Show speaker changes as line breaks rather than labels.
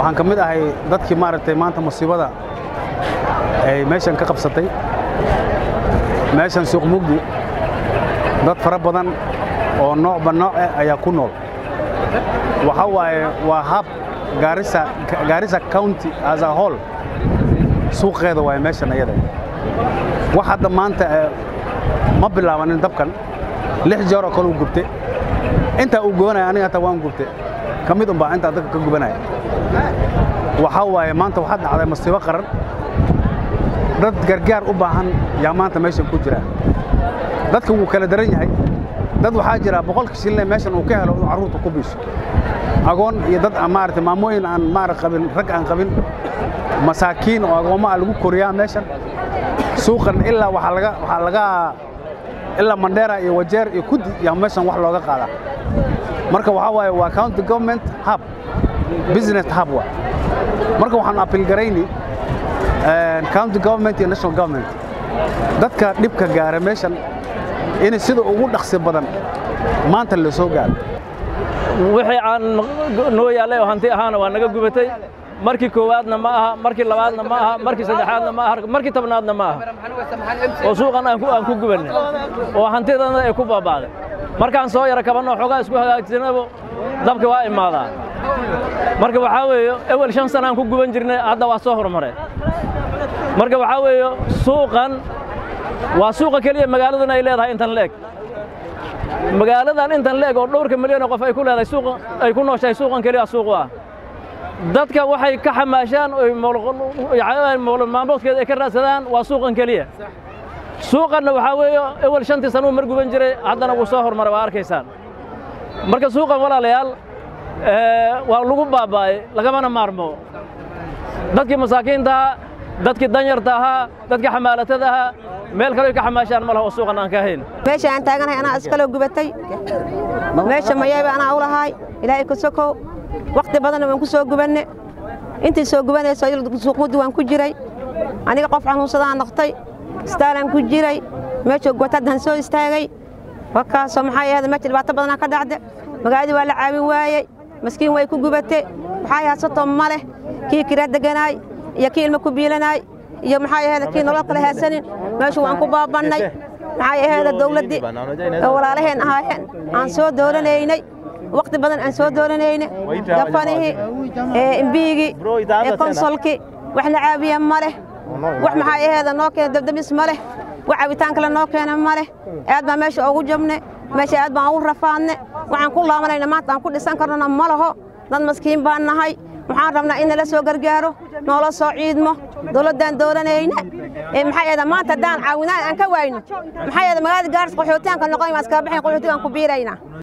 waxaan ka mid ahay dadkii maaragtay maanta musiibada ay meeshan ka qabsatay meeshan suuq mugdi dad fara badan oo noocba nooc eh ayaa ku nool waxa waaye waa hab gaarisa gaarisa county as a whole suuqeeda waaye meeshan ayada wax hadda maanta ma bilaabanin dabkan lix jeer oo kale uu gubte intaa uu gubanaya aniga hataa waan gubte ka mid unbaa intaa dadka ka gubanaya waxaa waaye maanta waxaa dhacday masiibo qaran dad gargaar u baahan yaa maanta meeshan ku jira dadka wuu kala daran yahay dad waxaa jira boqolka shilne meeshan uu ka helo inuu carruurta ku biisho agoon iyo dad maarata maamooyin aan maara qabin rag aan qabin masaakiin oo agoommo ah lagu koriyaa meeshan suuqan ilaa waxaa laga waxaa laga ilaa mandheera iyo wajeer iyo kudi yaa meeshan wax looga qaadaa marka waxaa waaye waa county government hub business hub waa marka waxaan appeal garayni county government iyo national government dadka dhibka gaara meeshan in sida ugu dhaqsi badan maanta la soo gaaro
wixii aan noo yaallay oo hanti ahaana waa naga gubatay markii koowaadna ma aha markii labaadna ma aha markii saddexaadna ma aha markii tobnaadna ma aha oo suuqan aan ku gubannay oo hantidana ay ku baaba'day markaan soo yara kabanoo xoogaa isku hagaagsanabo dabka waa imaadaa marka waxaa weeye ewel shan sana aan ku guban jirnay hadda waa soo horumareen marka waxaa weeye suuqan waa suuqa keliya magaaladan ay leedahay intan leeg magaaladan intan leeg oo dhowrka milyan oo qof ay ku leedahay suuqa ay ku nooshahay suuqan keliya suuq ah dadka waxay ka xamaashaan oy moolol maalmoodkeeda ay ka raadsadaan waa suuqan keliya suuqanna waxaa weeye ewel shantii sanuu mar guban jiray haddana wuu soo hormaray waa arkaysaan marka suuqan walaalayaal waa lagu baaba'ay lagamana maarmo dadkii masaakiinta ahaa dadkii danyarta ahaa dadkii xamaalatada ahaa meel kale ka xamaashaan ma laha oo suuqan aan ka hayn
meesha aan taaganahay anaa iskaloo gubatay meesha mayayba anaa u lahaay ilaahay ka sokow wakhti badanna waan ku soo gubanne intii soo gubanayso suuqmuddi waan ku jiray aniga qof xanuunsadaan noqtay istaalaan ku jiray meesha gubatadaan soo istaagay wakaasoo maxaa ahayd meesha dhibaato badanaa ka dhacda magaaladii waa la caawin waayey maskiin way ku gubate maxaa haysatoo ma leh kii kira deganaay iyo kii ilmo ku biilanaay iyo maxaa ahayd kii nolol kale haysanin meeshu waan ku baabannay maxaa ahayd dawladdii oo walaalaheen ahaayeen aan soo doolanaynay wakhti badan aan soo doolanayne gafanihii imbiigii konsolkii wax la caabiya ma leh wax maxaa ahayd noo keena dabdamis ma leh wax cabitaan kale noo keena ma leh aad baan meesha ugu jabne meesha aad baan ugu rafaadne waxaan ku laabanayna maanta aan ku dhisan karnona ma laho dad maskiin baan nahay waxaan rabnaa in nala soo gargaaro noola soo ciidmo dowladdaan doolanayna maxaa yeeda maanta haddaan caawinaan aan ka waayno maxaa yeeda magaalada gaaris qaxootiyaanka noqon waan iskaga baxayn qaxootigaan ku biiraynaa